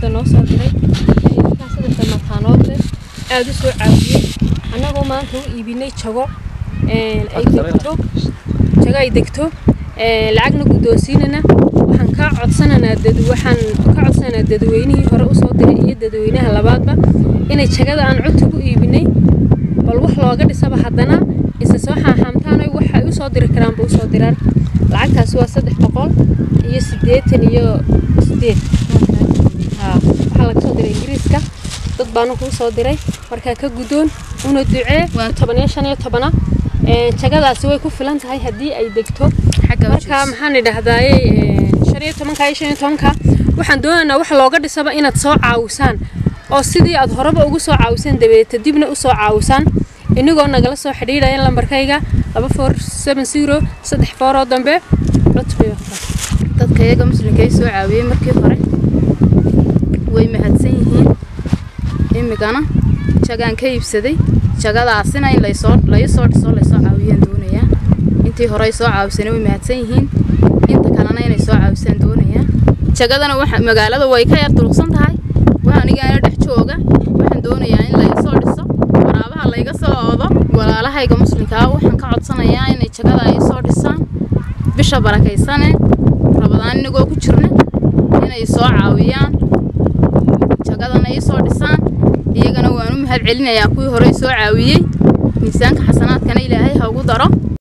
hadda noo soo diray ninkaas saddexda mataanood leh aada u soo caawiyey annagoo maanta u iibinay jago ay degto jago ay degto lacagna guddoonsiinana waxaan kaa codsananaa dad waxaan ka codsananaa dadweynihii hore usoo diray iyo dadweynaha labaadba inay jagada aan codta ku iibinay bal wax looga dhisaba haddana isa soo xaaxaamtaanay waxay u soo diri karaanba u soo diraan lacagtaasi waa saddex boqol iyo siddeetan iyo siddeed waxaa laga soo diray ingiriiska dad baana kuu soo diray markaa ka guddoon una ducee waa toban iyo shan iyo tobana jagadaasi way ku filan tahay haddii ay degto marka maxaan idhaahdaaye shan iyo tobanka iyo shan iyo tobanka waxaan doonaynaa wax looga dhisaba inaad soo caawisaan oo sidii aad horeba ugu soo caawiseen dabeeta dibna u soo caawisaan inagoo nagala soo xidhiidhaya lambarkayga laba four seven zero saddex fooroo dambe dadka iyaga muslimkay soo caawiyey markii hore way mahadsan yihiin imigana jagaan ka iibsaday jagadaasina in laysoo laysoo dhiso laysoo caawiyaan doonayaa intii hore ay soo caawisana way mahadsan yihiin inta kalena inay soo caawisaan doonayaa jagadana waxa magaalada way ka yar durugsan tahay waa anigaana dhex jooga waxaan doonayaa in laysoo dhiso waraabaha layga soo oodo walaalahayga muslimkaa waxaan ka codsanayaa inay jagada ay soo dhisaan bisha barakaysane rabadaan inagoo ku jirna inay soo caawiyaan jagadana ay soo dhisaan iyagana waan u mahad celinayaa kuwii horey soo caawiyey miisaanka xasanaadkana ilaahay ha ugu daro